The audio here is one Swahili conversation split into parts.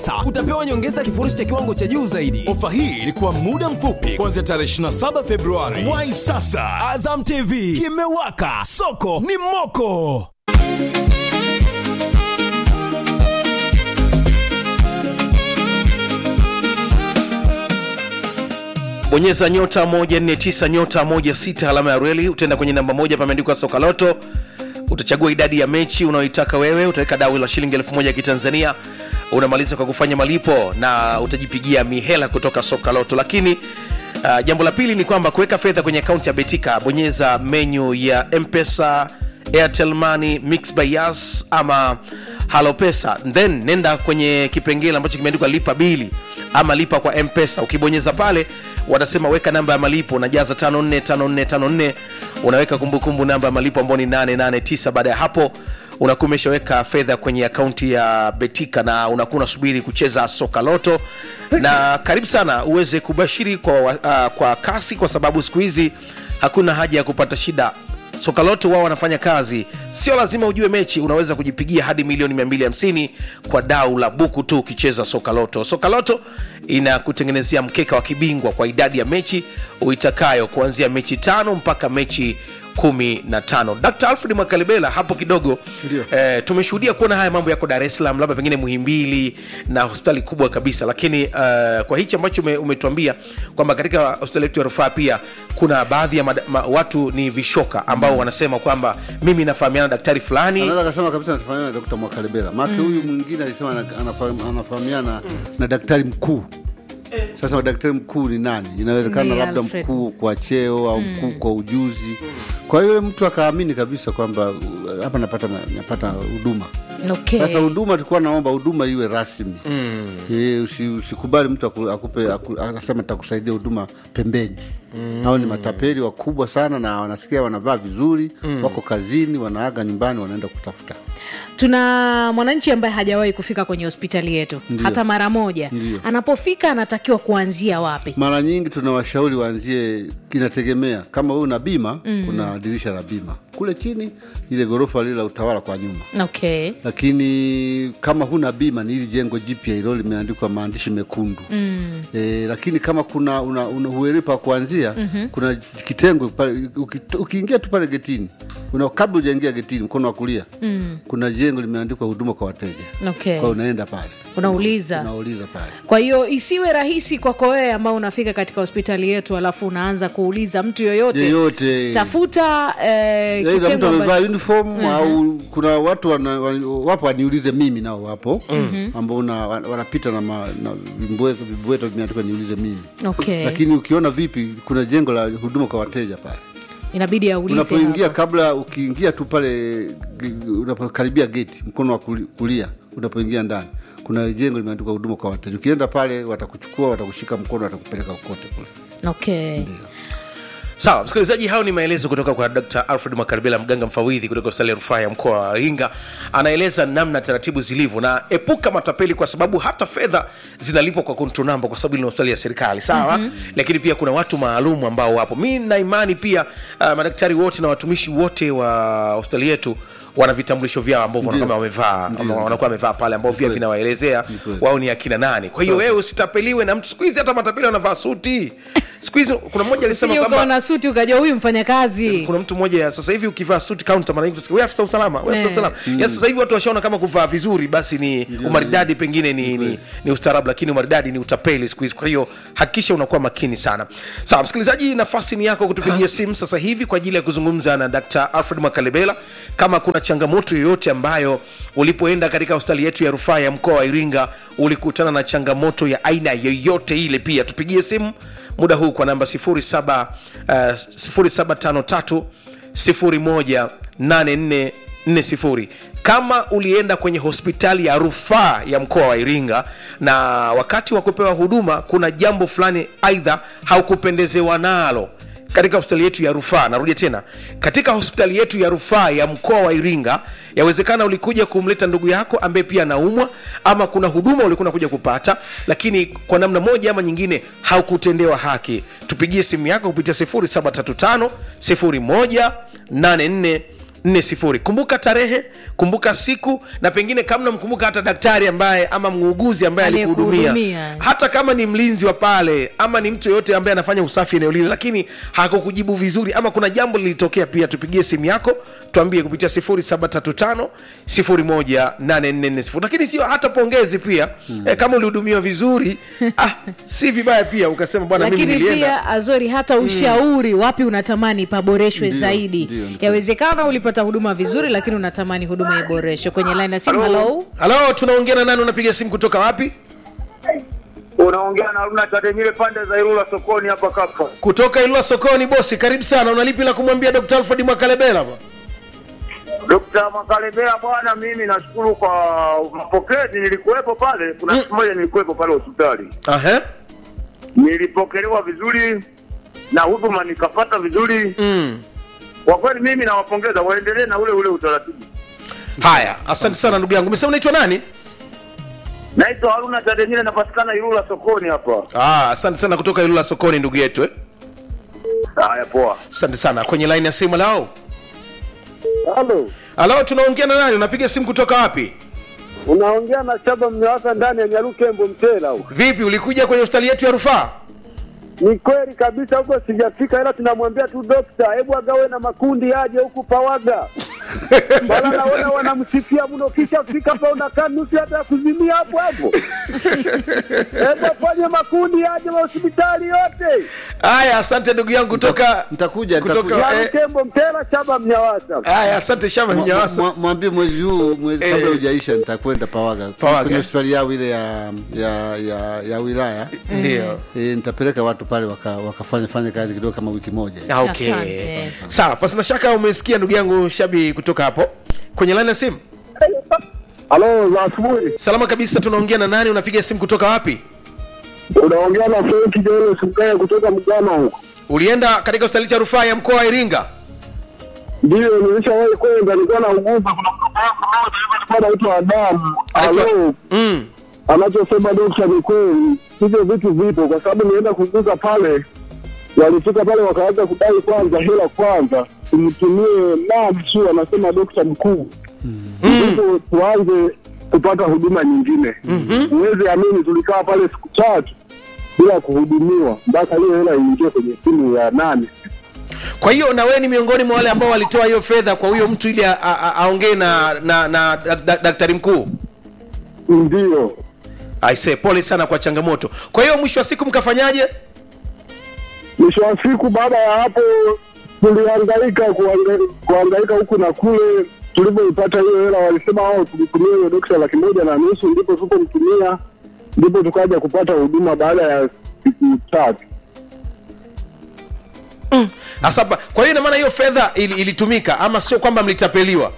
Sa, utapewa nyongeza kifurushi cha kiwango cha juu zaidi. Ofa hii ilikuwa muda mfupi kuanzia tarehe 27 Februari. Wai sasa, Azam TV kimewaka, soko ni moko. bonyeza nyota 149 nyota 16 alama ya reli utaenda kwenye namba moja pameandikwa soka loto utachagua idadi ya mechi unayoitaka wewe utaweka dawi la shilingi elfu moja ya kitanzania unamaliza kwa kufanya malipo na utajipigia mihela kutoka soka loto lakini uh, jambo la pili ni kwamba kuweka fedha kwenye akaunti ya betika bonyeza menyu ya mpesa airtel money mix by yas ama halo pesa then nenda kwenye kipengele ambacho kimeandikwa lipa bili ama lipa kwa mpesa ukibonyeza pale wanasema weka namba ya malipo unajaza 545454 unaweka kumbukumbu namba ya malipo ambao ni 889 baada ya hapo unakuwa umeshaweka fedha kwenye akaunti ya betika na unakuwa unasubiri kucheza soka loto na karibu sana uweze kubashiri kwa, uh, kwa kasi kwa sababu siku hizi hakuna haja ya kupata shida sokaloto wao wanafanya kazi sio lazima ujue mechi unaweza kujipigia hadi milioni 250 kwa dau la buku tu ukicheza sokaloto sokaloto inakutengenezea mkeka wa kibingwa kwa idadi ya mechi uitakayo kuanzia mechi tano mpaka mechi kumi na tano dkt alfred mwakalibela hapo kidogo eh, tumeshuhudia kuona haya mambo yako dar es salaam labda pengine muhimbili na hospitali kubwa kabisa lakini uh, kwa hichi ambacho ume, umetuambia kwamba katika hospitali yetu ya rufaa pia kuna baadhi ya mada, ma, watu ni vishoka ambao mm. wanasema kwamba mimi nafahamiana na daktari fulani anaweza akasema kabisa anafahamiana na Dr. Mwakalebela maake huyu mwingine alisema ana- anafahamu- anafahamiana na daktari mkuu sasa daktari mkuu ni nani inawezekana Ni labda Alfred. mkuu kwa cheo au mkuu kwa ujuzi kwa hiyo yule mtu akaamini kabisa kwamba uh, hapa napata napata huduma okay. sasa huduma tulikuwa naomba huduma iwe rasmi mm. e, usi, usikubali mtu aku, akupe aku, akasema takusaidia huduma pembeni mm. hao ni matapeli wakubwa sana na wanasikia wanavaa vizuri mm. wako kazini wanaaga nyumbani wanaenda kutafuta tuna mwananchi ambaye hajawahi kufika kwenye hospitali yetu Ndiyo. hata mara moja Ndiyo. anapofika anatakiwa kuanzia wapi mara nyingi tunawashauri waanzie inategemea kama wewe una bima mm. kuna dirisha la bima kule chini ile ghorofa lile la utawala kwa nyuma okay lakini kama huna bima ni hili jengo jipya hilo limeandikwa maandishi mekundu mm. e, lakini kama kuna una, una huelewi pa kuanzia mm-hmm. kuna kitengo pale uki- ukiingia tu pale getini una kabla ujaingia getini mkono wa kulia mm. kuna jengo limeandikwa huduma kwa wateja Okay. kwa unaenda pale unauliza unauliza pale kwa hiyo isiwe rahisi kwako wewe ambao unafika katika hospitali yetu alafu unaanza kuuliza mtu yoyote yeyote tafuta eh, Aidha mtu kitengo amevaa ambacho- uniform au kuna watu wana, wana, wapo waniulize mimi nao wapo mm-hmm. ambao una- wan- wanapita na, ma- na vimbweto vimbweto vimeandikwa niulize mimi okay. lakini ukiona vipi kuna jengo la huduma kwa wateja pale inabidi aulize unapoingia hapo. kabla ukiingia tu pale g- unapokaribia geti mkono wa kuli- kulia unapoingia ndani kuna jengo limeandikwa huduma kwa wateja ukienda pale watakuchukua watakushika mkono watakupeleka kokote kule okay. sawa msikilizaji hayo ni maelezo kutoka kwa dr alfred makaribela mganga mfawidhi kutoka hospitali ya rufaa ya mkoa wa iringa anaeleza namna taratibu zilivyo na epuka matapeli kwa sababu hata fedha zinalipwa kwa control number kwa sababu ni hospitali ya serikali sawa mm-hmm. lakini pia kuna watu maalum ambao wapo mi na imani pia uh, madaktari wote na watumishi wote wa hospitali yetu wana vitambulisho vyao ambavyo wanakuwa wamevaa ama wanakuwa wamevaa pale ambao pia vinawaelezea kweli. wao ni akina nani kwa hiyo wewe usitapeliwe na mtu siku hizi hata matapeli wanavaa suti siku hizi kuna mmoja alisema Usije kwamba ukaona suti ukajua huyu mfanyakazi kuna mtu mmoja sasa hivi ukivaa suti counter mara nyingi utasikia, wewe afisa usalama wewe afisa Eh. usalama ya sasa hivi watu washaona kama kuvaa vizuri basi ni umaridadi pengine ni, ni, ni ustaarabu lakini umaridadi ni utapeli siku hizi kwa hiyo hakikisha unakuwa makini sana sawa msikilizaji nafasi ni yako kutupigia simu sasa hivi kwa ajili ya kuzungumza na dr alfred makalebela kama kuna changamoto yoyote ambayo ulipoenda katika hospitali yetu ya rufaa ya mkoa wa iringa ulikutana na changamoto ya aina yoyote ile pia tupigie simu muda huu kwa namba 07 uh, 0753 018440 kama ulienda kwenye hospitali ya rufaa ya mkoa wa iringa na wakati wa kupewa huduma kuna jambo fulani aidha haukupendezewa nalo katika hospitali yetu ya rufaa narudia tena katika hospitali yetu ya rufaa ya mkoa wa iringa yawezekana ulikuja kumleta ndugu yako ambaye pia anaumwa ama kuna huduma ulikuwa unakuja kupata lakini kwa namna moja ama nyingine haukutendewa haki tupigie simu yako kupitia 0735 0184 nne sifuri kumbuka tarehe kumbuka siku na pengine kama namkumbuka hata daktari ambaye ama muuguzi ambaye alikuhudumia Aliyekuhudumia. hata kama ni mlinzi wa pale ama ni mtu yoyote ambaye anafanya usafi eneo lile lakini hakukujibu vizuri ama kuna jambo lilitokea pia tupigie simu yako tuambie kupitia 0735 18440 lakini sio hata pongezi pia hmm. eh, kama ulihudumiwa vizuri ah, si vibaya pia ukasema bwana mimi lakini nilienda pia azori hata ushauri wapi unatamani paboreshwe Ndio, zaidi ndio, ndio. yawezekana ulipata huduma vizuri lakini unatamani huduma iboreshwe kwenye line ya simu halo halo tunaongea na nani unapiga simu kutoka wapi unaongea na Haruna Tademile pande za Ilula sokoni hapa kaka. kutoka ilua sokoni bosi karibu sana unalipi la kumwambia dr alfred mwakalebela ba Dr. Makalebea bwana, mimi nashukuru kwa mapokezi. Nilikuwepo pale, kuna siku moja nilikuwepo pale hospitali, Aha. nilipokelewa vizuri na huduma nikapata vizuri. Mm. Kwa kweli mimi nawapongeza, waendelee na ule ule utaratibu. haya asante sana ndugu yangu umesema unaitwa nani Naitwa Haruna Tademile, napatikana Ilula sokoni hapa. ah, asante sana kutoka ilula sokoni ndugu yetu eh? Haya, poa. asante sana kwenye line ya simu lao Halo, halo tunaongea na nani unapiga simu kutoka wapi unaongea na Shaba Mnyawasa ndani ya Nyarukembo Mtela huko. vipi ulikuja kwenye hospitali yetu ya rufaa Ni kweli kabisa, huko sijafika, ila tunamwambia tu dokta, hebu agawe na makundi aje huku Pawaga. Bala naona wanamsifia mno, kisha fika hapa unakaa nusu hata ya kuzimia hapo hapo. Hebu afanye makundi aje wa hospitali yote haya asante ndugu yangu kutoka Nitakuja, kutoka nitakuja. eh, Nyarukembo Mtela, Shaba Mnyawasa. haya asante shama Mwa- mnyawasa mwa- mwambie mwezi huu mwezi Eh. kabla hujaisha nitakwenda pawaga Pawaga. kwenye hospitali yao ile ya ya ya, ya wilaya ndio e, nitapeleka watu pale waka- wakafanya fanya kazi kidogo kama wiki moja Ah, okay. Asante. sawa pasina shaka umesikia ndugu yangu shabi kutoka hapo kwenye line ya simu Halo, za asubuhi. salama kabisa tunaongea na nani unapiga simu kutoka wapi Unaongea na Frank Jole Sugaya kutoka Mgama huko. ulienda katika hospitali cha rufaa ya mkoa wa iringa Ndio, nilishawahi kwenda, nilikuwa nauguza. Kuna mtoto wangu mmoja hivi alikuwa anaitwa Adamu. Anaitwa- Alo, mm. anachosema dokta ni kweli, hivyo vitu vipo, kwa sababu nienda kuguza pale, walifika pale wakaanza kudai kwanza hela kwanza tumtumie nani tu, anasema dokta mkuu, ndipo tuanze kupata huduma nyingine. Huwezi amini, tulikaa pale siku tatu bila kuhudumiwa mpaka hiyo hela iingie kwenye simu ya nani kwa hiyo na wewe ni miongoni mwa wale ambao walitoa hiyo fedha kwa huyo mtu ili a- a- a- aongee na, na, na dak- dak- daktari mkuu ndio aise pole sana kwa changamoto kwa hiyo mwisho wa siku mkafanyaje mwisho wa siku baada ya hapo tulihangaika kuhanga- kuhangaika huku na kule tulivyoipata hiyo hela walisema wao tulitumia hiyo dokta laki moja na nusu ndipo tulipomtumia ndipo tukaja kupata huduma baada ya siku tatu Asa, ba- kwa hiyo ina maana hiyo fedha ili, ilitumika ama sio kwamba mlitapeliwa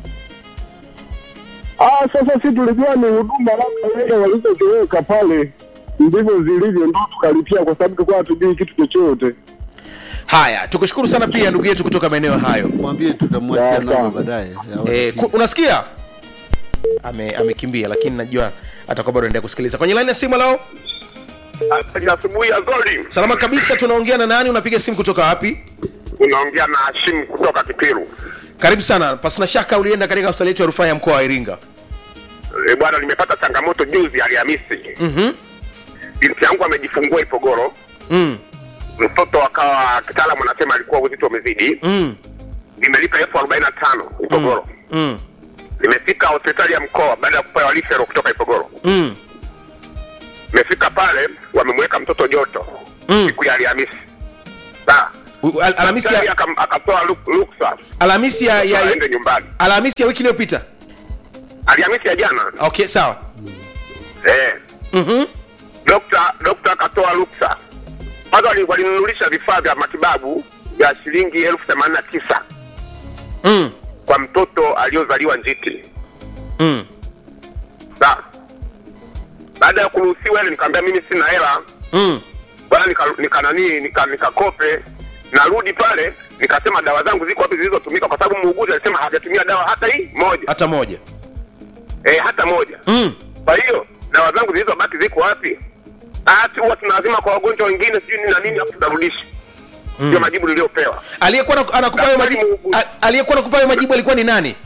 ah sasa si tulijua ni huduma labda hela walizoziweka pale ndivyo zilivyo ndo tukalipia kwa sababu tulikuwa hatujui kitu chochote haya tukushukuru sana pia ndugu yetu kutoka maeneo hayo mwambie tutamwachia Ya, namba sawa. baadaye ya e, ku, unasikia Ame- amekimbia lakini najua atakuwa bado endelea kusikiliza kwenye laini ya simu lao Asubuhi ya Zoli, salama kabisa tunaongea na nani unapiga simu kutoka wapi unaongea na Hashim kutoka Kipiru. karibu sana pasina shaka ulienda katika hospitali yetu ya rufaa ya mkoa wa iringa E, bwana, nimepata changamoto juzi Alhamisi. Mhm. Binti yangu amejifungua Ipogoro, mm. mtoto akawa kitaalamu anasema alikuwa uzito umezidi. Mm. Nimelipa elfu arobaini na tano Ipogoro. Mm. Nimefika hospitali ya mkoa baada ya kupewa lifero kutoka Ipogoro. Mm. Nimefika pale, wamemweka mtoto joto Mm. siku ya Alhamisi. Sawa. U- al- alhamisi Daktari ya, akam- akatoa ruk- ruksa alhamisi ya, ya, aende ya, nyumbani. alhamisi ya wiki iliyopita Alhamisi ya jana okay sawa eh, Mhm. dokta dokta akatoa ruksa kwanza, wali- walinunulisha vifaa vya matibabu vya shilingi elfu themanini na tisa mm. kwa mtoto aliyozaliwa njiti. Mm. Sawa. Baada ya kuruhusiwa ile, nikamwambia mimi sina hela Mm. bwana, nika nika nani nika nikakope. Narudi pale nikasema dawa zangu ziko wapi zilizotumika, kwa sababu muuguzi alisema hajatumia dawa hata hii moja hata moja eh, hata moja. mm. Kwa hiyo dawa zangu zilizobaki ziko wapi? Ati huwa tunazima kwa wagonjwa wengine sijui nini na nini, afu tutarudisha. ndio majibu niliyopewa aliyekuwa na- anakupa hayo majibu Daktari a- aliyekuwa nakupa hayo majibu alikuwa ni nani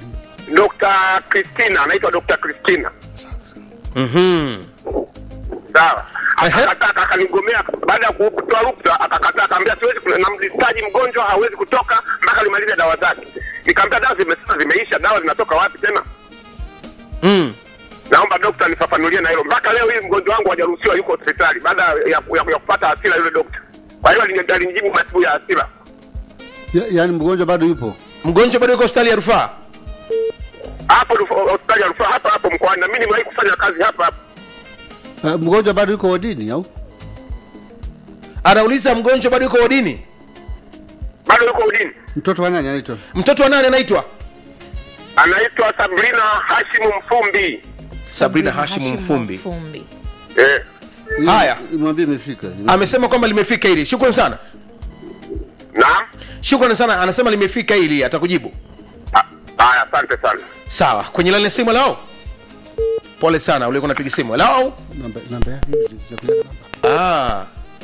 Dr. Christina anaitwa Dr. Christina Mhm. sawa Ehe. akakataa akanigomea baada ya ku- kutoa ruksa akakataa akaambia siwezi kuna- namdistaji mgonjwa hawezi kutoka mpaka limalize dawa zake nikamwambia dawa zimesema zimeisha dawa zinatoka wapi tena Mm. naomba dokta nifafanulie na hilo mpaka leo hii mgonjwa wangu hajaruhusiwa yuko hospitali baada ya, ya, ya kupata hasira yule dokta kwa hiyo alini- alinijibu majibu ya hasira ya, yaani mgonjwa bado yupo mgonjwa bado yuko hospitali ya rufaa hapo rufu- hospitali ya rufaa hapa hapo mkoani na mimi nimewahi kufanya kazi hapa hapa uh, mgonjwa bado yuko wodini au anauliza mgonjwa bado yuko wodini bado yuko udini mtoto wa nani anaitwa mtoto wa nani anaitwa anaitwa Sabrina Hashimu Mfumbi sabrina hashimu mfumbi Mfumbi. eh. Haya. mwambie imefika amesema kwamba limefika hili shukrani sana Naam. shukrani sana anasema limefika hili atakujibu Ah, Haya, asante sana. sawa kwenye laini ya simu lao pole sana ulikuwa napiga simu lao namba namba yake hivi zitakuja namba ah,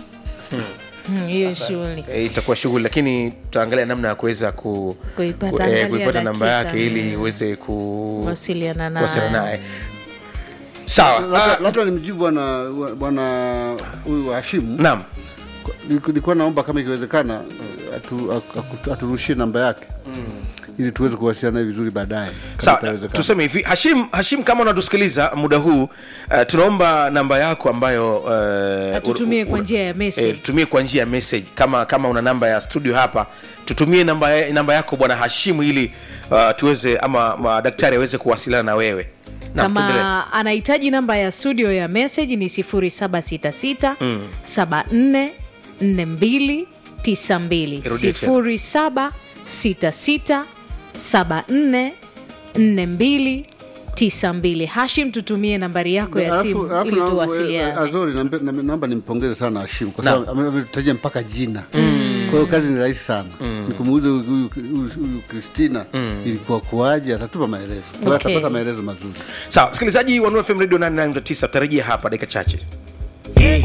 Hmm, hiyo shughuli e, itakuwa shughuli lakini tutaangalia namna ya kuweza ku, Kuipata, ku, angalia eh, kuipata namba dakika. yake ili uweze ku wasiliana kuwasiliana naye naye sawa labda ah, labda nimjibu bwana bwana huyu Hashimu naam Niliku- nilikuwa naomba kama ikiwezekana atu- aku- aku- aturushie namba yake ili tuweze kuwasiliana naye vizuri baadaye kama sawa itawezekana. tuseme hivi hashim hashim kama unatusikiliza muda huu uh, tunaomba namba yako ambayo uh, Atutumie ur- kwa ur- njia ya message. eh, tutumie kwa njia ya message kama kama una namba ya studio hapa tutumie namba, ya- namba yako bwana hashimu ili uh, tuweze ama madaktari aweze kuwasiliana na wewe Naam, tuendelee. kama anahitaji namba ya studio ya message ni 0766 74 42 92 Irudie tena. 0766 74 42 92 hashim tutumie nambari yako ya Alafu- simu alafu ili na- tuwasiliane Azori nambe- nambe- naomba nimpongeze sana Hashim kwa Naam. sababu ame- ametajia mpaka jina kwa hiyo kazi ni rahisi sana nikumuuza huyu- huyu huyu- huyu Kristina ilikuwa kuwaje atatupa maelezo kwa hiyo Okay. atapata maelezo mazuri sawa msikilizaji wa Nuru FM radio 89 tarajia hapa dakika chache Eh,